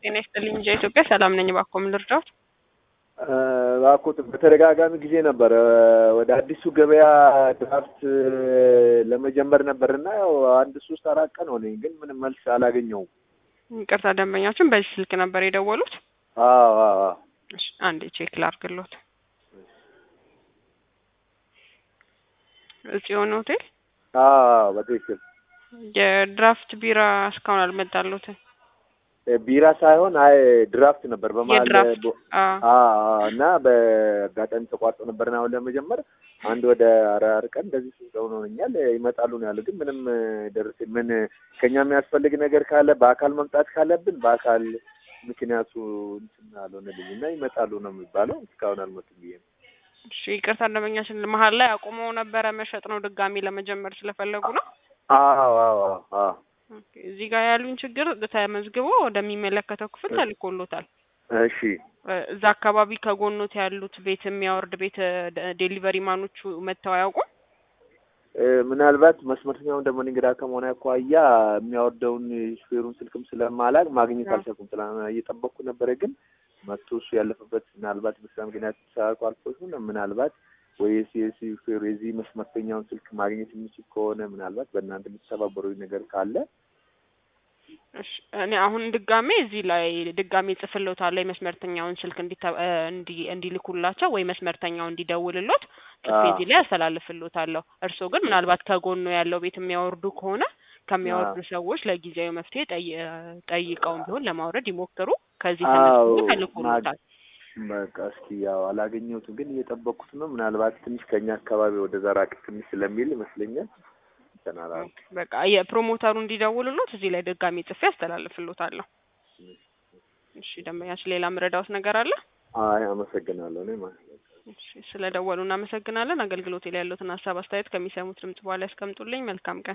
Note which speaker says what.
Speaker 1: ጤና ይስጥልኝ እንጃ ኢትዮጵያ ሰላም ነኝ። እባክዎ ምን ልርዳዎት?
Speaker 2: እባክዎት በተደጋጋሚ ጊዜ ነበረ ወደ አዲሱ ገበያ ድራፍት ለመጀመር ነበርና ያው አንድ ሶስት አራት ቀን ሆነኝ፣ ግን ምንም መልስ አላገኘውም።
Speaker 1: ይቅርታ ደንበኛችን በዚህ ስልክ ነበር የደወሉት?
Speaker 2: አዎ አዎ አዎ።
Speaker 1: እሺ አንዴ ቼክ ላድርግልዎት። ጽዮን ሆቴል
Speaker 2: አዎ በትክክል
Speaker 1: የድራፍት ቢራ እስካሁን አልመጣልዎትም?
Speaker 2: ቢራ ሳይሆን አይ ድራፍት ነበር በመሀል
Speaker 1: የድራፍት
Speaker 2: ቦ-
Speaker 1: አዎ።
Speaker 2: አዎ እና በአጋጣሚ ተቋርጦ ነበርና አሁን ለመጀመር አንድ ወደ አራት ቀን እንደዚህ ስንቀው ሆኖኛል። ይመጣሉ ነው ያሉ፣ ግን ምንም ደርስ ምን ከኛ የሚያስፈልግ ነገር ካለ በአካል መምጣት ካለብን በአካል ምክንያቱ እንትን አልሆነልኝ እና ይመጣሉ ነው የሚባለው። እስካሁን አልመጡም ብዬ ነው።
Speaker 1: እሺ ይቅርታ ደንበኛችን መሀል ላይ አቁመው ነበረ መሸጥ ነው ድጋሚ ለመጀመር ስለፈለጉ ነው።
Speaker 2: አዎ አዎ አዎ አዎ
Speaker 1: ኦኬ፣ እዚህ ጋር ያሉኝ ችግር ተመዝግቦ ወደሚመለከተው ክፍል ተልኮሎታል።
Speaker 2: እሺ
Speaker 1: እ፣ እዛ አካባቢ ከጎኖት ያሉት ቤት የሚያወርድ ቤት ደ- ዴሊቨሪ ማኖቹ መጥተው አያውቁም?
Speaker 2: እ፣ ምናልባት መስመርተኛውን ደግሞ እንግዳ ከመሆን አኳያ የሚያወርደውን ሹፌሩን ስልክም ስለማላቅ ማግኘት
Speaker 1: አዎ።
Speaker 2: አልቻልኩም። ስለ እየጠበቅኩ ነበረ፣ ግን መጥቶ እሱ ያለፈበት ምናልባት በስራ ምክንያት ተሳርቆ አልፎ ይሁን ምናልባት ወይ የሲ የሲ ሹፌሩ የዚህ መስመርተኛውን ስልክ ማግኘት የሚችል ከሆነ ምናልባት በእናንተ የምትተባበሩ ነገር ካለ
Speaker 1: እሺ እኔ አሁን ድጋሜ እዚህ ላይ ድጋሜ ጽፍልዎታለሁ የመስመርተኛውን ስልክ እንዲተ- እ፣ እንዲ እንዲልኩላቸው ወይ መስመርተኛው እንዲደውልሎት ጽፌ
Speaker 2: አዎ።
Speaker 1: እዚህ ላይ ያስተላልፍልዎታለሁ። እርስዎ ግን ምናልባት ከጎኑ ያለው ቤት የሚያወርዱ ከሆነ ከሚያወርዱ ሰዎች ለጊዜያዊ መፍትሄ ጠይ- እ፣ ጠይቀውም ቢሆን ለማውረድ ይሞክሩ። ከዚህ
Speaker 2: አዎ
Speaker 1: ተነስቶ ተልኮሎታል።
Speaker 2: በቃ እስኪ ያው አላገኘሁትም፣ ግን እየጠበቅኩት ነው። ምናልባት ትንሽ ከኛ አካባቢ ወደ ራቅ ትንሽ ስለሚል ይመስለኛል እንትን አላልኩም።
Speaker 1: በቃ የፕሮሞተሩ እንዲደውልሎት እዚህ ላይ ድጋሜ ጽፌ ያስተላልፍልዎታለሁ። እሺ ደንበኛችን ሌላ ምረዳዎት ነገር አለ?
Speaker 2: አይ አመሰግናለሁ። እኔ ማለት ነው።
Speaker 1: እሺ ስለ ደወሉ እናመሰግናለን። አገልግሎት ላይ ያሉትን ሀሳብ አስተያየት ከሚሰሙት ድምጽ በኋላ ያስቀምጡልኝ። መልካም ቀን